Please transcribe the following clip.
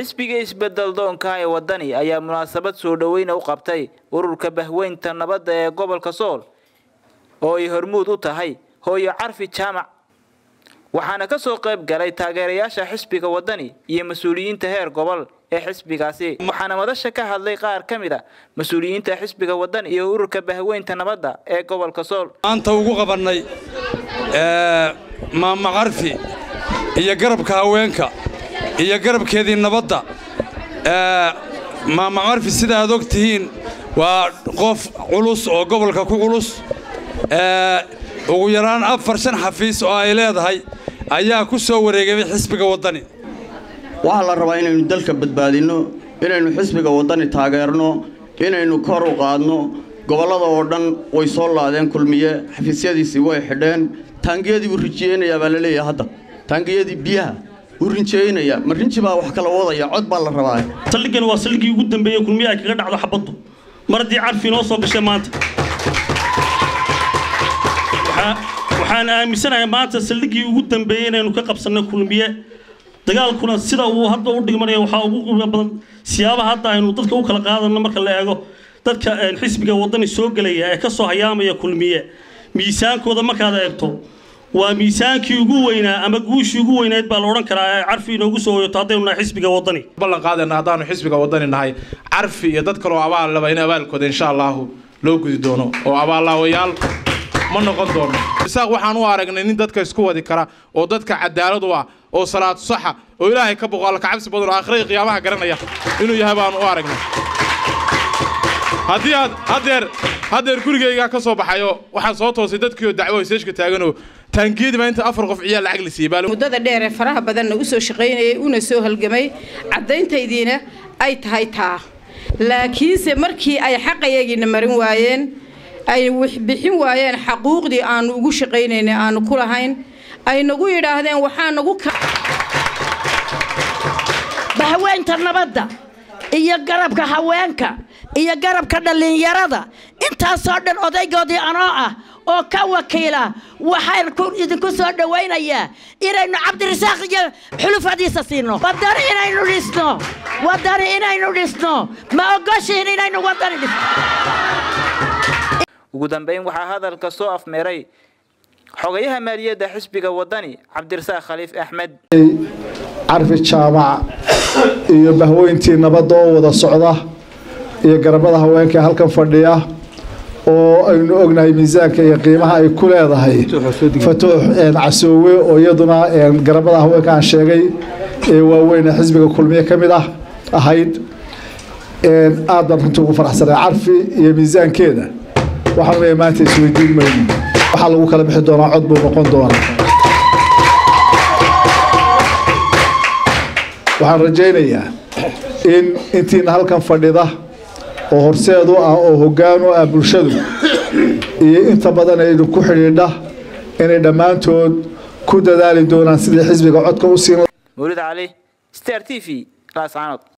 xisbiga isbedel doonka ee wadani ayaa munaasabad soo dhoweyna u qabtay ururka bahweynta nabadda ee gobolka sool oo ay hormuud u tahay hooyo carfi jaamac waxaana ka soo qayb galay taageerayaasha xisbiga wadani iyo mas-uuliyiinta heer gobol ee xisbigaasi waxaana madasha ka hadlay qaar ka mid a mas-uuliyiinta xisbiga wadani iyo ururka bahweynta nabadda ee gobolka sool maanta ugu qabannay maama carfi iyo garabka haweenka iyo garabkeedii nabadda maama carfi sida aad og tihiin waa qof culus oo gobolka ku culus ugu yaraan afar shan xafiis oo ay leedahay ayaa ku soo wareegay xisbiga waddani waxaa la rabaa inaynu dalka badbaadinno inaynu xisbiga waddani taageerno inaynu kor u qaadno gobollada oo dhan way soo laadeen kulmiye xafiisyadiisii way xidheen taangiyadii buu rinjiyeynayaa baa la leeyahay hadda taangiyadii biyaha wuu rinjeeynaya ma rinji baa wax kala wadaya cod baa la rabaa saldhiggan waa saldhiggii ugu dambeeyey kulmiye ay kaga dhacdo xabaddu mar haddii carfi inoo soo gashay maanta waxaan aaminsanahay maanta saldhiggii ugu dambeeyey inaynu ka qabsanno kulmiye dagaalkuna sida uu hadda u dhigmanaya waxaa ugu qiimo badan siyaabaha hadda aynu dadka u kala qaadanno marka la eego dadka xisbiga waddani soo gelaya ee ka soo hayaamaya kulmiye miisaankooda markaad eegto waa miisaankii ugu weynaa ama guushii ugu weynayd baa la odhan karaa ee carfi inoogu soo hoyoto haddaynu nahay xisbiga waddani ballan qaadayna haddaanu xisbiga waddani nahay carfi iyo dad kaloo abaal laba in abaalkooda insha allahu loo gudi doono oo abaallaawayaal ma noqon doono isaaq waxaan u aragnay nin dadka isku wadi kara oo dadka cadaalad u ah oo salaad saxa oo ilaahay ka boqo alla kacabsi badan oo aakhirada qiyaamaha garanaya inuu yahay baanu u aragnay haddii aad haddeer haddeer gurigaygaa ka soo baxayo waxaan soo toosay dadkiioo dacwo hayseeshka taaganoo taangiyadii baa inta afar qof ciyaal lacag la siiyey muddada dheer ee faraha badanna u soo shaqaynayay una soo halgamay caddayntaydiina ay tahay taa laakiinse markii ay xaqayagiina marin waayeen ay bixin waayeen xaquuqdii aanu ugu shaqaynaynay aanu ku lahayn ay nagu yidhaahdeen waxaa nagu bahweynta nabadda iyo garabka haweenka iyo garabka dhallinyarada intaasoo dhan odaygoodii anoo ah oo ka wakiila waxaan idinku soo dhowaynayaa inaynu cabdirasaaq iyo xulufadiisa siino wadani inaynu dhisno wadani inaynu dhisno ma ogoshiin inaynu wadani dhisno ugu dambeyn waxaa hadalka soo afmeeray xogayaha maaliyadda xisbiga waddani cabdirasaaq khaliif axmed carfi jaamac iyo bahweyntii nabadda oo wada socda iyo garabada haweenka ee halkan fadhiya oo aynu ognahay miisaanka iyo qiimaha ay ku leedahay fatuux casoowe oo iyaduna garabada haweenka aan sheegay ee waaweyn ee xisbiga kulmiye ka mid ah ahayd aad baan runtii ugu faraxsanay carfi iyo miisaankeeda waxaan leeyahay maanta isweydiin mayno waxaa lagu kala bixi doonaa cod buu noqon doonaa waxaan rajaynayaa in intiina halkan fadhida oo horseedu ah oo hoggaan u ah bulshadu iyo inta badan aynu ku xidhiidha inay dhammaantood ku dadaali doonaan sidii xisbiga codka u siin mawlid cali star t v laascaanood